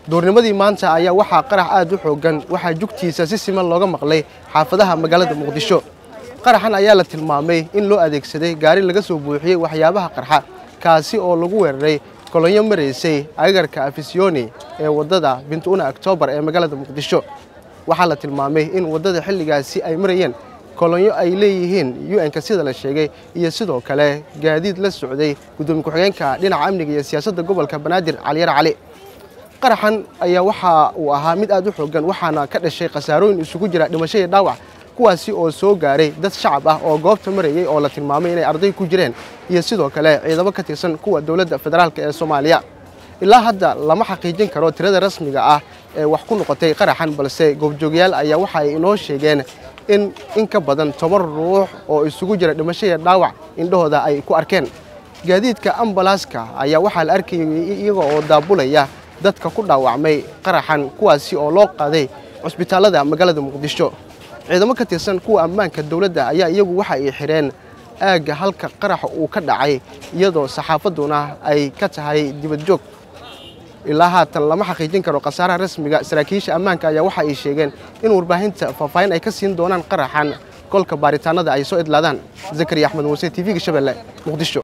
duurnimadii maanta ayaa waxaa qarax aad u xooggan waxaa jugtiisa si siman looga maqlay xaafadaha magaalada muqdisho qaraxan ayaa la tilmaamay in loo adeegsaday gaari laga soo buuxiyey waxyaabaha qarxa kaasi oo lagu weeraray kolonyo maraysay agagarka afisyooni ee waddada bintuuna oktoobar ee magaalada muqdisho waxaa la tilmaamay in waddada xilligaasi ay marayeen kolonyo ay leeyihiin u-nka sida la sheegay iyo sidoo kale gaadiid la socday gudoomiye ku-xigeenka dhinaca amniga iyo siyaasadda gobolka banaadir caliyar cali qaraxan ayaa waxa uu ahaa mid aad u xooggan waxaana ka dhashay khasaarooyin isugu jira dhimasho iyo dhaawac kuwaasi oo soo gaaray dad shacab ah oo goobta marayey oo la tilmaamay inay arday ku jireen iyo sidoo kale ciidamo ka tirsan kuwa dowladda federaalk ee soomaaliya ilaa hadda lama xaqiijin karo tirada rasmiga ah ee wax ku noqotay qaraxan balse goobjoogayaal ayaa waxa ay inoo sheegeen in in ka badan toban ruux oo isugu jira dhimasho iyo dhaawac indhahooda ay ku arkeen gaadiidka ambalaaska ayaa waxaa la arkayay iyaga oo daabulaya dadka ku dhaawacmay qaraxan kuwaasi oo loo qaaday cusbitaallada magaalada muqdisho ciidamo ka tirsan kuwa ammaanka dowladda ayaa iyagu waxa ay xidheen aagga halka qaraxa uu ka dhacay iyadoo saxaafadduna ay ka tahay dibadjoog ilaa haatan lama xaqiijin karo khasaaraha rasmiga saraakiisha ammaanka ayaa waxa ay sheegeen in warbaahinta faahfaahin ay ka siin doonaan qaraxan kolka baaritaanada ay soo idlaadaan zakariya axmed muuse t v-ga shabeelle muqdisho